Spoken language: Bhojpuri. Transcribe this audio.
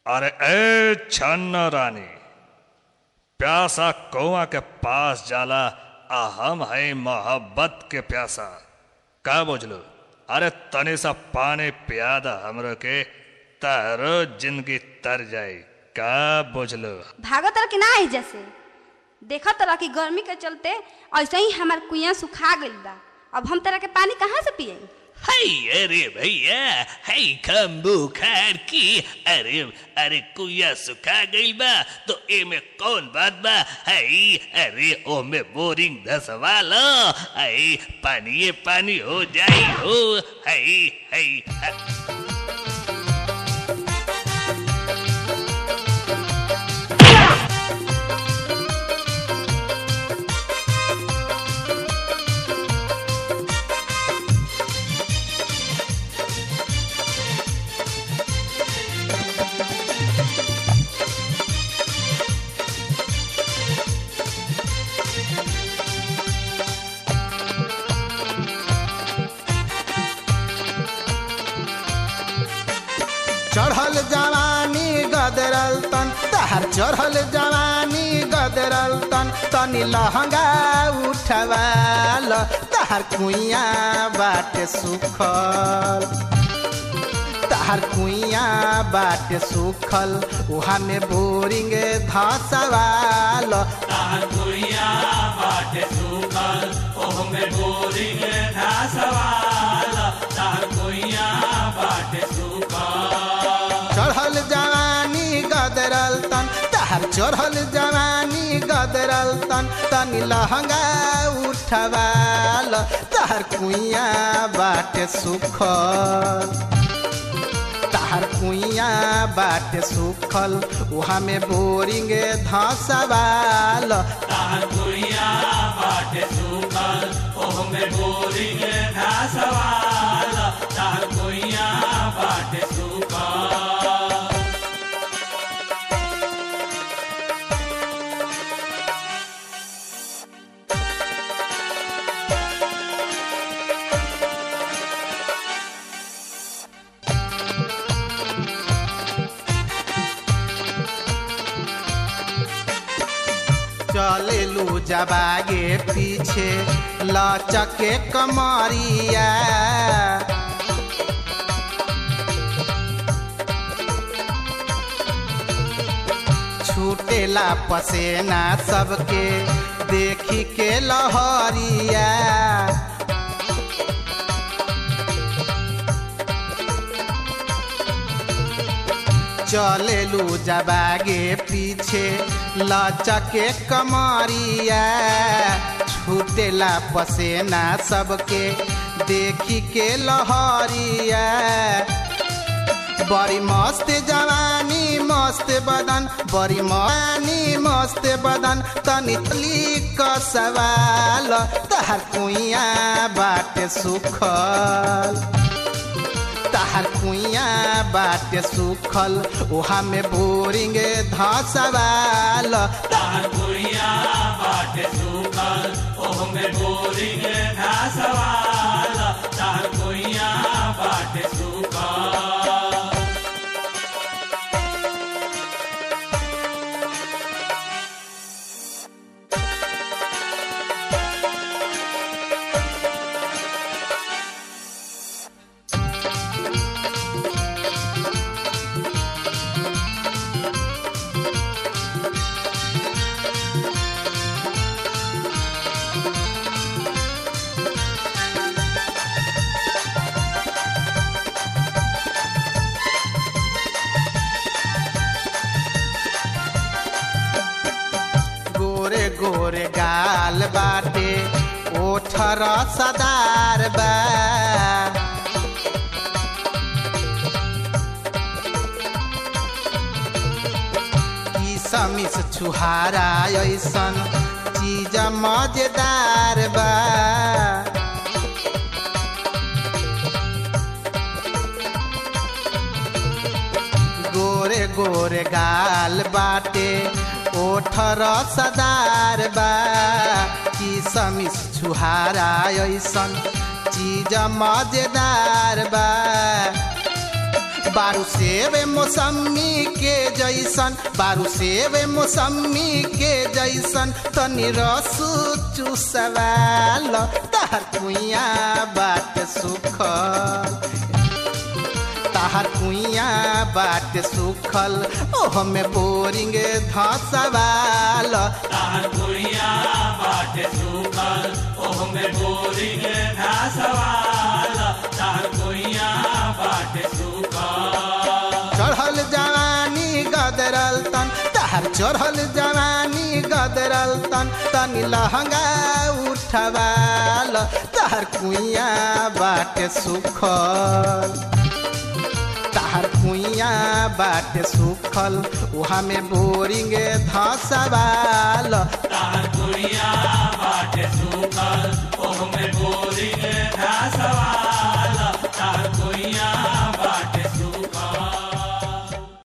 अरे ए छन्न रानी प्यासा कौआ के पास जाला आ हम है मोहब्बत के प्यासा का बुझलो अरे तनी सा पानी पियादा हमरो के तारो जिंदगी तर जाई का बुझलो भागत तरह कि ना आई जैसे देखत तरह की गर्मी के चलते ऐसे ही हमार कुइया सुखा गइल बा अब हम तरह के पानी कहाँ से पिए हाय अरे भैया हाय कम बुखार की अरे अरे कुया सुखा गइल बा तो एमे कौन बात बा हाय अरे ओमे बोरिंग धसवा लो हाय पानी पानी हो जाई हो हाय हाय चढ़ल जवानी गदरल तन तहर चढ़ल जवानी गदरल तन तनी लहंगा उठवाल तहर कुइया बाटे सुखल तहर कुइया बाटे सुखल उहा में बोरिंग धसवाल चढ़ल जवानी गदरल तन तहर चढ़ल जवानी गदरल तन तनी लहंगा उठवाल तहर कुइया बाटे सुखल तहर कुइया बाटे सुखल उहा में बोरिंग धसवाल चलेलू जबागे पीछे लचके कमरिया छूटेला पसेना सबके देखी के लहरिया चलेलू जबागे पीछे लचके कमरिया छूटेला पसेना सबके देखी के लहरिया बड़ी मस्त जवानी मस्त बदन बड़ी मानी मस्त बदन तनी तली सवाल तहर कुइया बाटे सुखल तहर कुइया बाटे सुखल ओहा में बोरिंग धसवाल गोरे गोरे गाल बाटे ओठर सदार बा ई समिस छुहारा ऐसन चीज मजेदार बा गोरे गोरे गाल बाटे ओठर सदार बा की समिस छुहारा ऐसन चीज मजेदार बा बारू सेब मौसमी के जैसन बारू सेब मौसमी के जैसन तनी रस चूसवाल तहर कुइया बाट सुखल तहर कुइया बाट सुखल ओह में बोरिंग धसवाल तार गुड़िया बाटे सुखल ओह में बोरिंग घासवाल तार गुड़िया बाटे सुखल चढ़ल जवानी गदरल तन तहर चढ़ल जवानी गदरल तन तनी लहंगा उठवाल तहर कुइया बाटे सुखल तहर कुइया बाटे सुखल उहा में बोरिंग धसवाल तार गुड़िया बाटे सुखल ओह में बोरिंग घासवाल